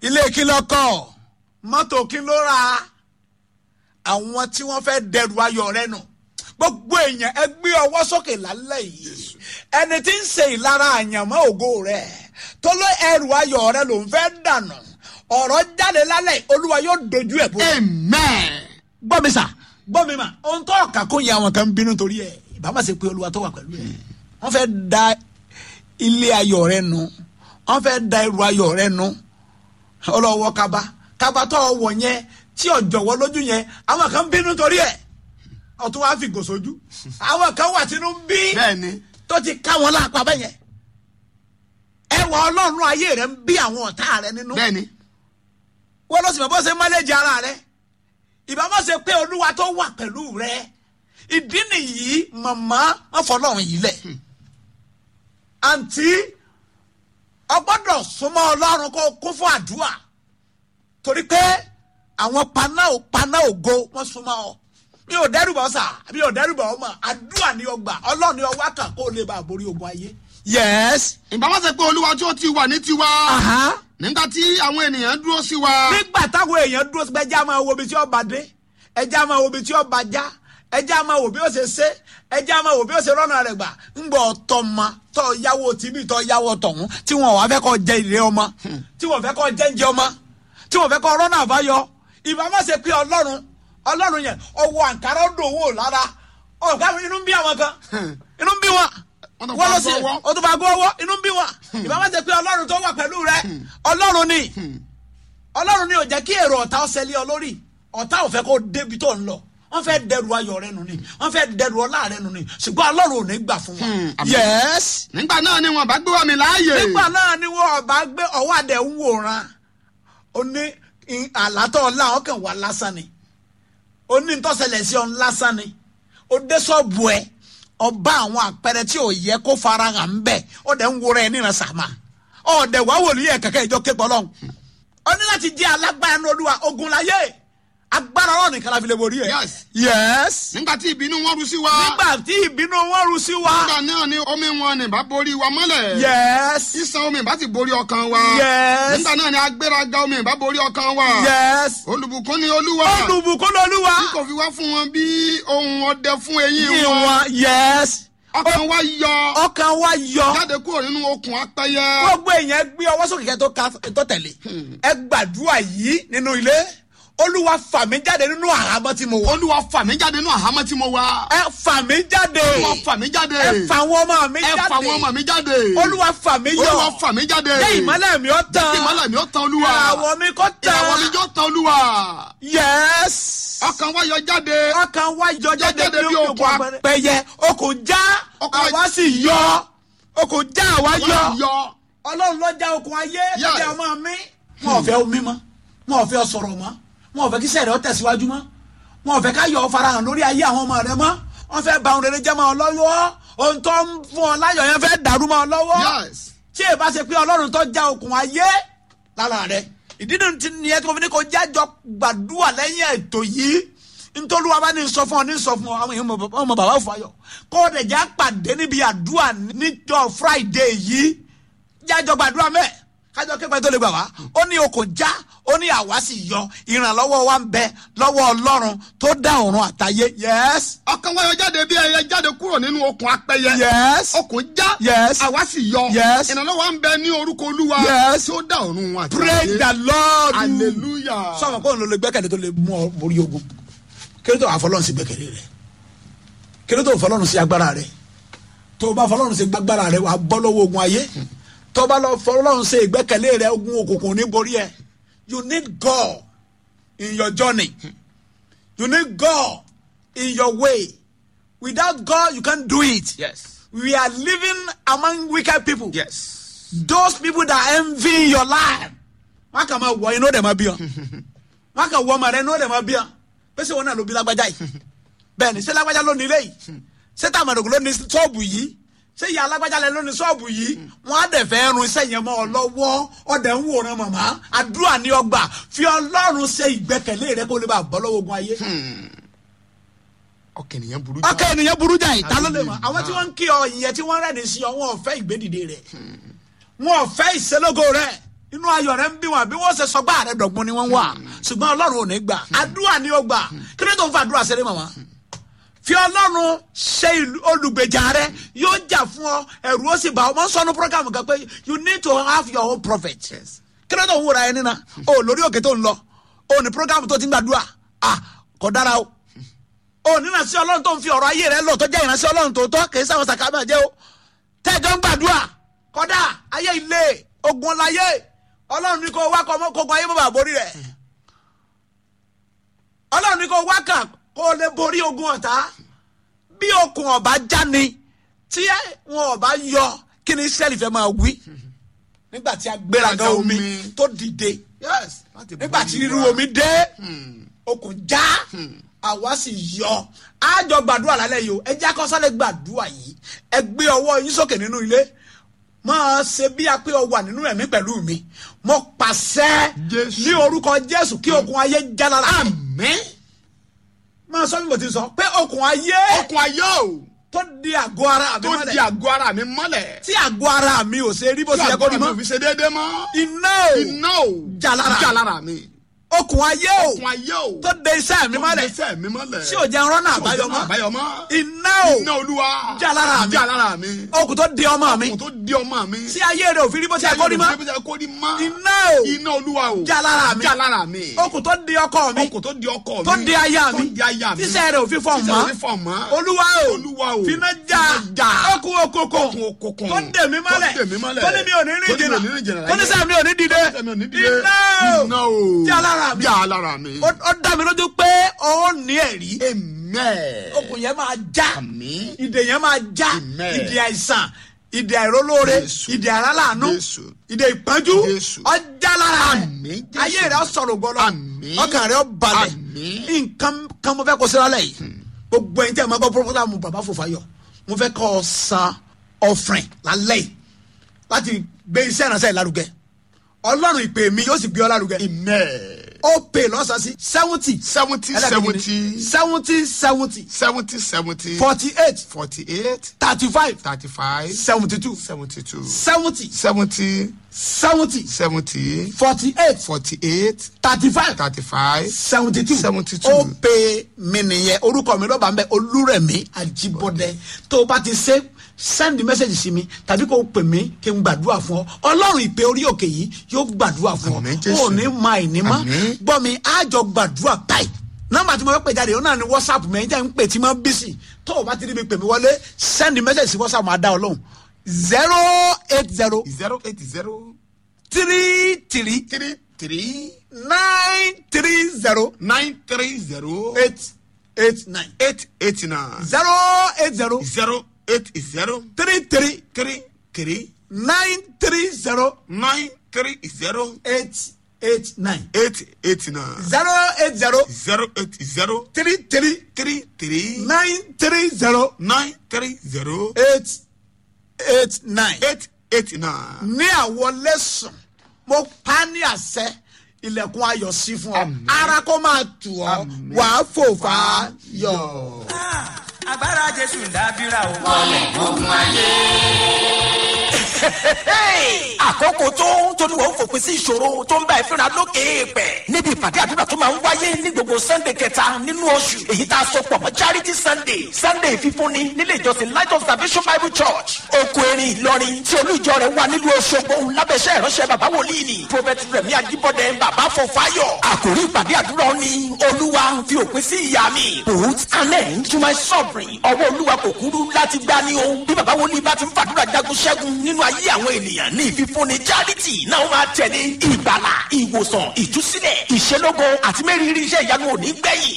ilé kí ló kọ́ mọ́tò kí ló ra àwọn tí wọ́n fẹ́ dẹrù ayọ̀ rẹ nù gbogbo èèyàn ẹ gbé ọwọ́ sókè lálẹ́ yìí ẹni tí ń ṣe ìlara àyànmọ́ ògo rẹ tó ló ẹrù ayọ̀ rẹ ló ń fẹ́ dànù ọ̀rọ̀ jáde lálẹ́ olúwa yóò dojú ẹ̀ bó. amen. gbọ́ mi sà gbọ́ mi mà ohun tó ọ̀kà kó yẹ àwọn kan ń bínú torí ẹ̀ ìbámu ṣe pé olúwa tó wà pẹ̀lú ẹ̀ wọ́n fẹ́ da ilé ayọ̀ rẹ nù wọ́n fẹ́ da ẹrù ayọ̀ rẹ nù ọlọ́wọ́ kaba kaba tó wọ̀ yẹn tí ọ̀jọ̀wọ́ lójú yẹn àwọn kan ń bínú torí ẹ̀ ọtún wàá fi gòsójú àwọn kan wà tínú ń bí bẹ́ẹ̀ni. tó ti ká wọn lápá bẹ́yẹn ẹwà ọlọ́run ayé rẹ ń bí àwọn ọ̀tá rẹ nínú bẹ́ẹ̀ni. wọ́n lọ sí bàbá ṣe mọ́lẹ́jì ara rẹ ìbámu ṣe pé olúwa tó wà pẹ̀lú rẹ ìdí nìyí màmá wọn fọlọ́run yìí lẹ̀ àǹtí ọgbọ́dọ̀ súnmọ́ ọlọ́run kó kún fún àdúrà torí pé àwọn paná ò paná ògo wọn súnmọ́ ọ mi ò dẹ́rùbọ̀ sà mi ò dẹ́rùbọ̀ ọmọ àdúrà ni ọgbà ọlọ́run ni ọwọ́ kà kó lè bá a borí ogun ayé. yes. ìbámu ṣe pé olúwa tí ó ti wà ní tiwa. Uh-huh nígbà tí àwọn ènìyàn dúró sí wa. nígbà táwọn èèyàn dúró sí pé ẹjẹ́ á máa wo ibi tí ọba dé ẹjẹ́ á máa wo ibi tí ọba já ẹjẹ́ á máa wo bí ó ṣe ṣe ẹjẹ́ á máa wo bí ó ṣe rọ́nà rẹ̀ gbà ńgbọ́ ọ̀tọ̀ ma tọ́ yáwó tìbí tọ́ yáwó tọ̀hún tí wọn wàá fẹ́ kọ́ jẹ ìrẹ́ ọmọ tí wọn fẹ́ kọ́ jẹ́ ń jẹ ọmọ tí wọn fẹ́ kọ́ rọ́nà àbáyọ ìbá má ṣe pé ọlọ́run ọlọ́run yẹn ọwọ́ àǹkárá ó dòwò lára ọ̀gá inú ń bí àwọn kan inú ń bí wọn Wọ́n tó wọ́n lọ fa sí agbọ́ ọwọ́. o tó bá gbọ́ ọwọ́ inú ń bí wọn ìbá má ṣe pé ọlọ́run tó wà pẹ̀lú rẹ ọlọ́run ni ọlọ́run ni ò jẹ́ kí èrò ọ̀tá ọ̀sẹ̀ lé ọ lórí ọ̀tá ò fẹ́ kó débi tó ń lọ wọ́n fẹ́ dẹrù ayọ̀ rẹ nù ni wọ́n fẹ́ dẹrù ọlá rẹ nù ni ṣùgbọ́n ọlọ́run ò ní gbà fún wọn. Hmm, àmín. yes. nígbà náà ni wọn bá gbé wa mi láàyè. nígbà náà ni wọ́n ọba gbé ọwọ́ àdẹ ń wòran ó ní in- àlátọ́ ọ̀la wọn kàn wá lásán ni ó ní ntọ́sẹ̀lẹ̀ sí ọ̀n lásán ni ó dé sọ́ọ̀bù ẹ̀ ọba àwọn àpẹẹrẹ tí ò yẹ kó fara hàn ń bẹ̀ ó dẹ̀ ń wòran ẹ̀ níran sàmà ọ̀dẹ̀ wàá wòlíì ẹ̀ kẹ̀kẹ́ ìjọ képọ̀ lọ́hùn ó ní láti jẹ́ alágbára ní olúwa ogun láyé agbára ọ̀rọ̀ nìkan la fi lè borí ẹ̀. Yes. yes. nígbà tí ìbínú wọn rú sí wa. nígbà tí ìbínú wọn rú sí wa. nígbà náà ni omi wọn ní bá borí wa mọ́lẹ̀. yes. sísan omi bá ti borí ọkàn wa. Yes. nígbà náà ni agbéraga omi bá borí ọkàn wa. yes. olùbùkún ni olúwa. olùbùkún lolúwa. tí kò fi wá fún wọn bí ohun ọdẹ fún eyín yí wọn. wọn yes. ọkàn wa yọ. ọkàn wa yọ. jáde kúrò nínú okùn apẹyẹ. gbogbo èèyàn gbé ọwọ́ sókè kẹ́ tó ka tó tẹ̀lé. ẹ gbàdúrà yìí nínú ilé olúwa fà mí jáde nínú àhámọ́ tí mo wọ. olúwa fà mí jáde nínú àhámọ́ tí mo wà. ẹ fà mí jáde. olúwa fà mí jáde. ẹ fà àwọn ọmọ mi ẹ jáde. fà àwọn ọmọ mi jáde. olúwa fà mí yọ. olúwa fà mí jáde. jẹ́ ìmọ́lẹ̀ mi ó tán. kí ìmọ́lẹ̀ mi ó tán olúwa. ìràwọ̀ mi kó tán. ìràwọ̀ mi jọ tán olúwa. yes. ọkàn wa yọ jáde. ọkàn wa yọ jáde jáde bí bí okùn okùn apẹyẹ okùn já Okùn àwa sì yọ okùn já àwa wa yọ yọ. ọlọ́run ló já okùn ayé Yes. lọ́jà ọmọ mi. wọn ò fẹ́ omi mọ́ wọn ò fẹ́ sọ̀rọ̀ mọ́ wọn ò fẹ́ kí sẹ́ẹ̀rẹ́ ọ tẹ̀síwájú mọ́ wọn ò fẹ́ ká yọ ọ farahàn lórí ayé àwọn ọmọ rẹ mọ́ wọn fẹ́ ba ohun rere jẹ́ mọ́ ọ lọ́wọ́ ohun tó ń fún ọ láyọ̀ yẹn fẹ́ dàrú mọ́ ọ lọ́wọ́ yes. tí ẹ bá ṣe pé ọlọ́run tó já okùn ayé lára rẹ ìdí nínú ti nìyẹn tí mo fi ní kó jájọ gbàdúrà lẹ́yìn ètò yìí nítorí wa bá ní sọ fún ọ ní sọ fún ọ àwọn èèyàn mọ- ọmọ bàbá fàyọ kó o dẹ̀ já pàdé níbi àdúrà níjọ friday yìí jájọ gbàdúrà mẹ́ẹ̀ kájọ képe tó lè gbà wá ó ní okùn já ó ní àwa sì yọ ìrànlọ́wọ́ wa ń bẹ lọ́wọ́ ọlọ́run tó dá ọ̀run àtayé yes ọkàn wa yọ jáde bí ẹyẹ jáde kúrò nínú okùn apẹyẹ. yes okùn já. Yes. àwa sì yọ. Yes. ìrànlọ́wọ́ ń bẹ ní orúkọ olúwa. Yes. tí ó dá ọ̀run wọn àti praise ayé. the lord hallelujah. sọ̀rọ̀ kó n lò lè gbẹ́kẹ̀lé tó lè mú ọ borí ogun kí ló tó àfọlọ́run sí gbẹ́kẹ̀lé rẹ kí ló tó fọlọ́run sí agbára rẹ tó o bá fọlọ́run sí agbára rẹ wà á bọ́ lọ́wọ́ ogun ayé tó o bá lọ fọlọ́run sí ìgbẹ́kẹ̀lé rẹ ogun òkùnkùn ní borí ẹ you need God in your journey you need God in your way without God you can't do it yes. we are living among wicked people yes. those people that envy your life wọn kà máa wọ inú ọdẹ máa bí ọ wọn kà wọ ọmọ rẹ inú ọdẹ máa bí ọ pèsè wọn náà ló bí lágbájá yìí bẹ́ẹ̀ ni ṣé lágbájá ló ní ilé yìí ṣé tàmàdògò ló ní ṣọ́ọ̀bù yìí ṣé ìyá alágbájá lẹ ló ní ṣọ́ọ̀bù yìí wọn á dẹ̀ fẹ́ run iṣẹ́ yẹn mọ́ ọ lọ́wọ́ ọdẹ ń wòran màmá àdúrà ní ọgbà fi ọlọ́run ṣe ìgbẹ́kẹ̀lé rẹ kó lè bá bọ́ lọ́wọ́ ogun ayé ọkàn ènìyàn burú ọkọ ènìyàn burú jà ìta ló lè mọ Hallelujah. àwọn tí wọ́n ń kí ọ ìyẹn tí wọ́n rẹ̀ ní sí ọ wọn ò fẹ́ ìgbédìde rẹ̀ wọn ò fẹ́ ìṣelógo rẹ̀ inú ayọ̀ rẹ ń bí wọn àbí wọ́n ṣe sọgbà rẹ dọ̀gbọ́n ni wọ́n wà ṣùgbọ́n ọlọ́run ò ní gbà àdúrà ni ó gbà kí ló tó ń fa àdúrà ṣeré màmá fi ọlọ́run ṣe ìlú- olùgbèjà rẹ yóò jà fún ọ ẹ̀rù ó sì bá ọ mọ ń sọnù program kan pé you need to have your own prophet kí ló tó ń wúra ẹni náà o lórí òkè tó ń lọ o ní program tó ti ń gbàdúrà ah kò dára o o ní ìránṣẹ́ ọlọ́run tó ń fi ọ̀rọ̀ ayé rẹ lọ tó jẹ́ ìránṣẹ́ ọlọ́run tó tọ́ kì í sáwọn sàkámà jẹ́ o tẹ́jọ́ ń gbàdúrà kọ́dà ayé ilé ogun ọláyé ọlọ́run ní kó wá kọ́ ọmọ kókó ayé bàbá borí rẹ̀ ọlọ́run ní kó wá kà kó o lè borí ogun ọ̀tá bí okùn ọ̀bá jáni tí wọn ọ̀bá yọ kí ni israẹli fẹ́ máa wí nígbà tí agbéraga omi Omi. tó dìde yes. láti nígbà borí tí irú wa. omi dé okùn já àwa sì yọ àjọ gbàdúrà lálẹ́ yìí o ẹ jẹ́ akọ́sálẹ̀ gbàdúrà yìí ẹ gbé ọwọ́ yín sókè nínú ilé máa ṣe bí a pé ọ wà nínú ẹ̀mí pẹ̀lú mi mo pàṣẹ Jésù. ní orúkọ jésù kí okùn ayé já lára mi àmín. máa sọ bí mo ti sọ pé okùn ayé okun ayé o tó di àgọ́ ara mi tó di mọ́lẹ̀ àgọ́ ara mi mọ́lẹ̀. tí àgọ́ ara mi ò ṣe rí bó tí ṣe yẹ kó àgọ́ rí ara mi mọ́ ò fi ṣe déédéé mọ́. iná o iná o Já lára. já lára mi. okùn ayé o okun ayé o tó de iṣẹ́ mi mọ́lẹ̀ iṣẹ́ mi mọ́lẹ̀. tí ò jẹ́ rọ́nà Tí ò jẹ́ àbáyọ mọ́ àbáyọ mọ́. iná o iná olúwa Já lára mi. já lára mi. okùn tó di ọmọ mi okun tó di ọmọ mi. tí ayé rẹ̀ ò fi rí bó ṣe yẹ kó rí mọ́ Tí ayé rẹ̀ kó rí mọ́. iná o iná olúwa o Já lára mi. já lára mi. okùn tó di ọkọ mi okun tó di ọkọ mi. tó di aya mi tó di aya mi. tíṣẹ́ rẹ̀ ò fi fọ̀ Tíṣẹ́ mọ́ rẹ̀ ò fi fọ̀ mọ́. olúwa o Olúwa o. finá já Finá já. okùn okòkò Okùn okòkò. tó dè mí mọ́lẹ̀ Tó dè mí mọ́lẹ̀. tó ní mi ò ní rìn Tó ní mi jìnnà ò ní rìn jìnnà tó ní sẹ́mi ò ní dìde Tó ní sẹ́mi ò ní dìde. iná iná o o Já lára mi. já lára mi. ó ó dá mi lójú pé ó ní ẹ̀rí amen. okùn yẹn máa já Àmín. ìdè yẹn máa já Amen. ìdè àìsàn ìdè àìrólóore Jésù. ìdè àrálàánú Jésù. ìdè ìpọ́njú Jésù. ọjà lára Àmín, rẹ̀ Jésù. ayé rẹ̀ ó sọ̀rọ̀ gbọ́dọ̀ Àmín. ọkàn rẹ̀ ó balẹ̀ Àmín. nǹkan kan mo fẹ́ kó sí lálẹ́ yìí gbogbo ẹ̀yin tí a máa gbọ́ pọ́pọ́tà bàbá Fòfáyọ̀ mo fẹ́ kọ́ ọ san ọ̀fìn lálẹ́ yìí láti gbé iṣẹ́ ìránṣẹ́ ìlárugẹ ọlọ́run ìpè mi yóò sì gbé ọ lárugẹ amen. ó pè lọ́sàn-án sí seventy seventy seventy seventy seventy seventy seventy forty eight forty eight thirty five thirty five seventy two seventy two seventy seventy seventy seventy forty eight forty eight thirty five thirty five seventy two 72. ó pe mi nìyẹn orúkọ mi lọ́ba ń bẹ olúrẹ̀mí àjíbọ̀dẹ tó o bá ti ṣe send message sí mi tàbí kó o pè mí kí n gbàdúrà fún ọ ọlọ́run ìpè orí òkè yìí yóò gbàdúrà fún Àmín, ọ Jésù. ó ní ma ìní mọ́ Àmín. gbọ́ mi àjọ gbàdúrà báyìí nọ́mbà tí mo fẹ́ pè jáde ó náà ní whatsapp mi ẹ̀yin tẹ́ ń pè tí mo bí sí tó o bá ti rí mi pè mí wọlé send message sí whatsapp máa dá ọ lóhùn zero eight zero zero eight zero three three three three nine three zero nine three zero eight eight nine eight eight nine zero eight zero zero eight zero three three three three nine three zero nine three zero eight eight nine eight eight nine zero eight zero zero eight zero three three three three nine three zero nine three zero eight eight nine. eight eight nine. ní àwọlé sùn mo pa ní àṣẹ ilẹ̀kùn ayọ̀ sí fún ọ Àmín. ara kó máa tù ọ Àmín. wàá fò fà á yọ. agbára jésù ń dábìrà o. àkókò tó tóníwọ̀ ń fòpin sí ìṣòro tó ń bá ìfínra lókè èèpẹ̀ níbi ìpàdé àdúrà tó máa ń wáyé ní gbogbo sunday kẹta nínú oṣù èyí tá a sọ pọ̀ mọ́ charity sunday sunday fífúnni nílé ìjọsìn light of salvation bible church oko erin ìlọrin tí olú ìjọ rẹ̀ wà nílùú Òṣogbo lábẹ́sẹ̀ ìránṣẹ́ bàbá wòlíì ni prophet rẹ̀mí ajíbọ́dẹ bàbá fọfáyọ̀ àkòrí ìpàdé àdúrà ni olúwa fi òpin sí ìyà mi put an end to my suffering ọwọ́ olúwa kò kúrú láti gbá ní o bí bàbá wòlíì bá ti ń fàdúrà jagun ṣẹ́gun nínú ayé àwọn ènìyàn ní ìfífúnni charity náà máa tẹ̀lé ìgbàlà ìwòsàn ìtúsílẹ̀ ìṣelógo àti mẹ́rìírí iṣẹ́ ìyanu òní gbẹ̀yìn